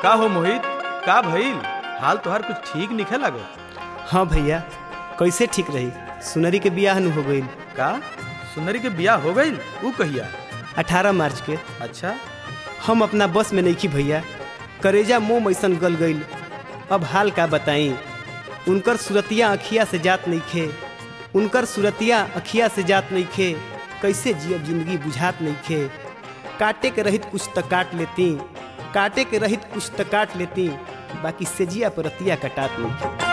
का हो मोहित का भइल हाल तोहार कुछ ठीक निखे लागत हाँ भैया कैसे ठीक रही सुनरी के बियाह न हो गई का सुंदरी के बियाह हो गईल ऊ कहिया अठारह मार्च के अच्छा हम अपना बस में नहीं भैया करेजा मुंह मैसन गल गईल अब हाल का बताई उनकर सुरतिया अखिया से जात नहीं खे उनकर सुरतिया अखिया से जात नहीं खे कैसे जियब जिंदगी बुझात नहीं खे काटे के रहित कुछ त काट लेती काटे के रहित कुछ त काट लेती बाकी सेजिया पर रतिया कटात नहीं खे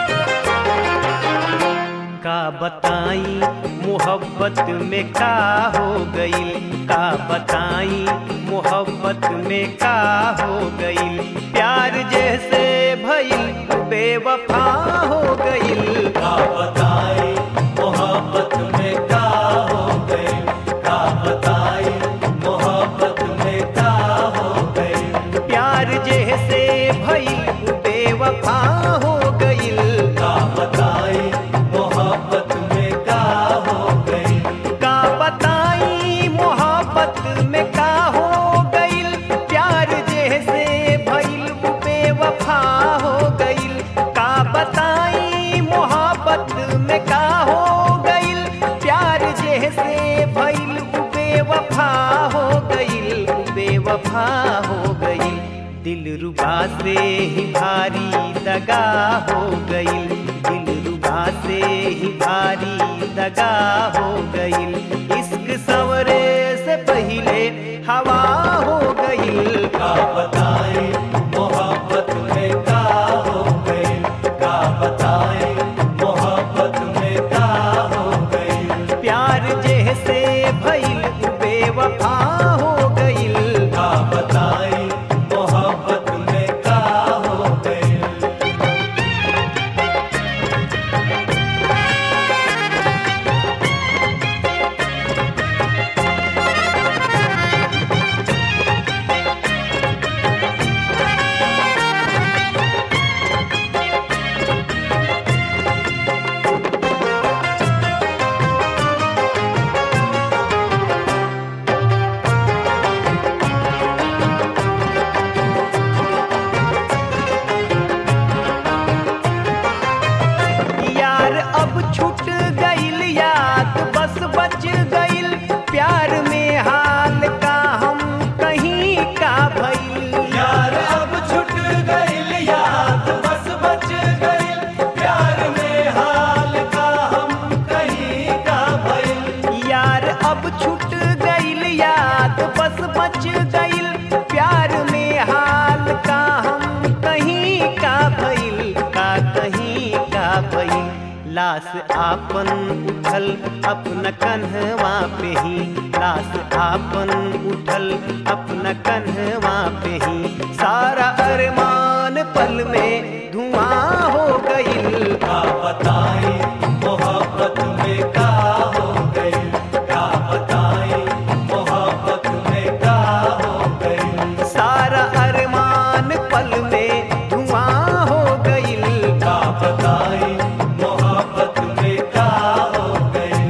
का बताई मोहब्बत में का हो गई का बताई मोहब्बत में का हो गई प्यार जैसे भइल बेवफा हो गई का बताई मोहब्बत में का हो गई का बताई मोहब्बत में का हो गई प्यार जैसे भइल बेवफा हो गई का बताई मोहब्बत में का हो गई का बताई मोहब्बत में का हो गई प्यार जैसे भइल बेवफा हो गई का बताई मोहब्बत में का हो गई प्यार जैसे भइल बेवफा हो गई बेवफा हो गई दिल रुबा से ही भारी दगा हो गई दिल रुबा से ही भारी दगा हो गई इश्क सवरे से पहले हवा हो गई का बताए मोहब्बत में का हो गई का बताए मोहब्बत में का हो गई प्यार जैसे भइल बेवफा हो गई का बताए मोहब्बत में का हो गई यार अब छूट गईल याद बस बच गईल प्यार में हाल का हम कहीं का भइल यार अब छूट गईल याद बस बच गईल प्यार में हाल का हम कहीं का भइल यार अब छूट गईल याद बस बच गईल प्यार में हाल का हम कहीं का भइल का कहीं का भइल लाश आपन उठल अपना कन्हवा पे ही लाश आपन उठल अपना कन्हवा पे ही सारा अरमान पल में धुआं हो गई का बताए मोहब्बत में का हो गई का बताए मोहब्बत में का हो गई सारा अरमान पल में धुआं हो गई का बताए मोहब्बत में का हो गई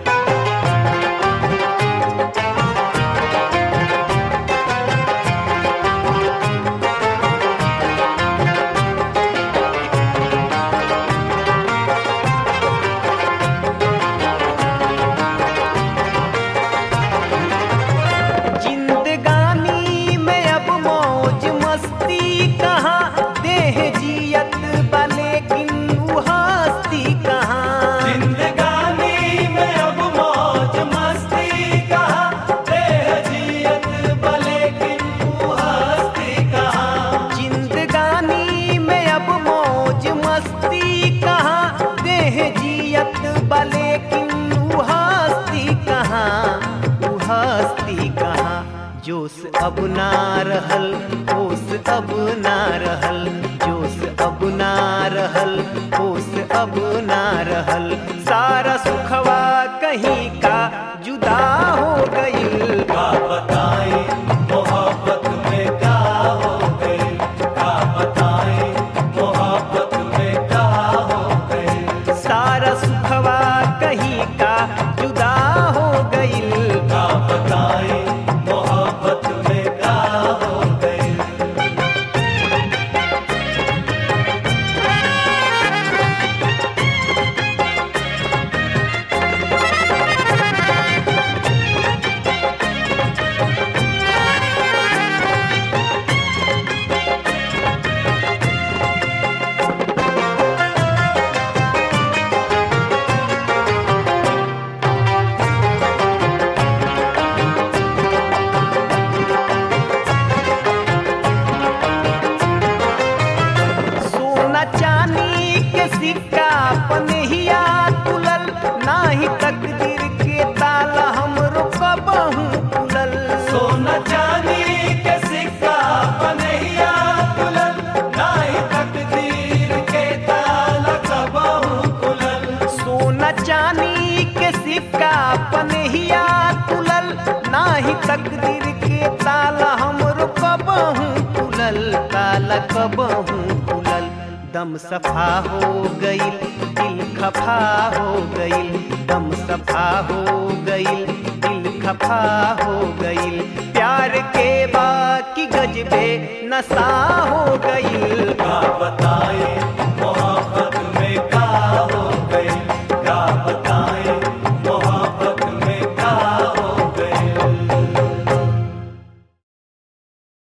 जिंदगानी में अब मौज मस्ती कहाँ देह जियत बा लेकिन उ हस्ती कहाँ जिंदगानी में अब मौज मस्ती कहाँ देह जियत बा लेकिन उ हस्ती कहाँ जिंदगानी में अब मौज मस्ती कहाँ देह जियत बा लेकिन उ हस्ती कहाँ उ हस्ती कहाँ जोश अब ना रहल होश अब ना रहल जोश अब ना रहल होश अब ना रहल सारा सुखवा कहीं का जुदा हो गई का बताए मोहब्बत में का हो गई का बताए मोहब्बत में का हो गई सारा सुखवा कहीं का जुदा हो गई का बताए मोहब्बत में का हो गई पनहिया तुलल नाही तकदीर के ताला हमरो कबहू खुलल ताला कबहू खुलल दम सफा हो गईल दिल खफा हो गईल दम सफा हो गईल दिल खफा हो गईल प्यार के बाकी गजबे नशा हो गईल